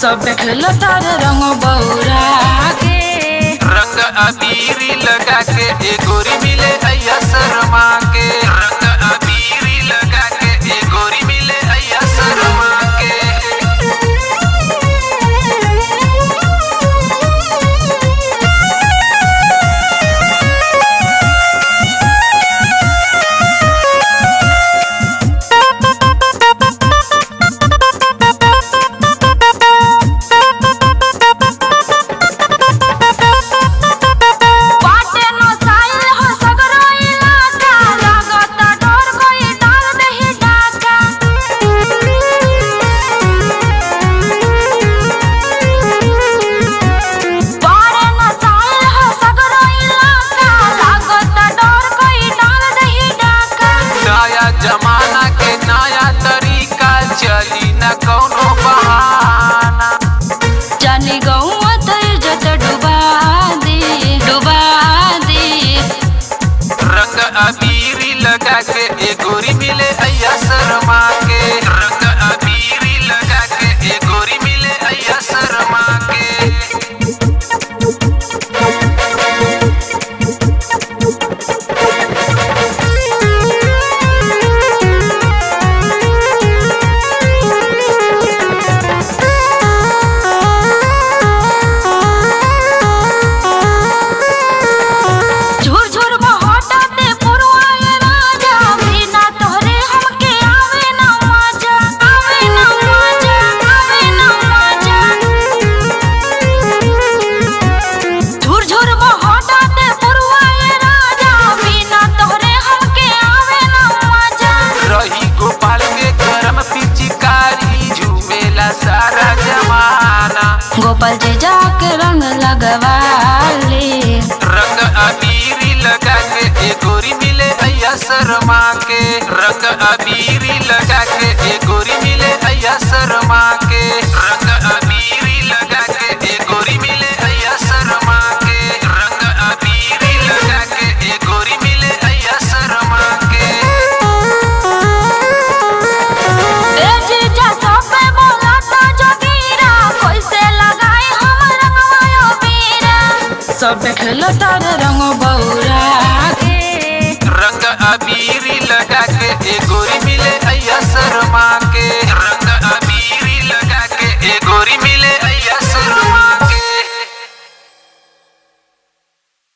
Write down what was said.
सब खेलो तार रंग बौरा के रंग अबीरी लगा के ए गोरी मिले अय्या शर्मा के रंग अबीरी लगा के ए गोरी मिले अय्या शर्मा के बाटे नो साइल हो सगरो इलाका लागता डर कोई डाल दही डाका बाटे नो साइल हो सगरो इलाका लागता डर कोई डाल दही डाका नया जमाना के नया तरीका चली न कौनो बहाना जाने गौवा तर जत डुबा दे डुबा दे रंग अबीरी लगा के ए गोरी मिले अय्या शर्मा के रंग अबीरी लगा के ए गोरी मिले अय्या शर्मा के झुर झुर बहटाते पुरवाए राजा बिना तोहरे हमके आवे ना मजा आवे ना मजा आवे ना मजा झुर झुर बहटाते पुरवाए राजा बिना तोहरे हमके आवे ना मजा रही गोपाल के गरम पिचकारी झूमेला सारा जमाना गोपाल जी जाके रंग लगवा ले रंग अबीरी लगा के ए गोरी मिले अय्या शर्मा के रंग अबीरी लगा के ए गोरी मिले अय्या शर्मा के रंग अबीरी लगा के ए गोरी मिले अय्या शर्मा के रंग अबीरी लगा के ए गोरी मिले अय्या शर्मा के ए जीजा सब पे बोलाता जोगीरा कैसे लगाए हम रंगवायो बीरा सब खेलो तार रंग बौरा के रंग अबीरी लगा के ए गोरी मिले अय्या शर्मा के रंग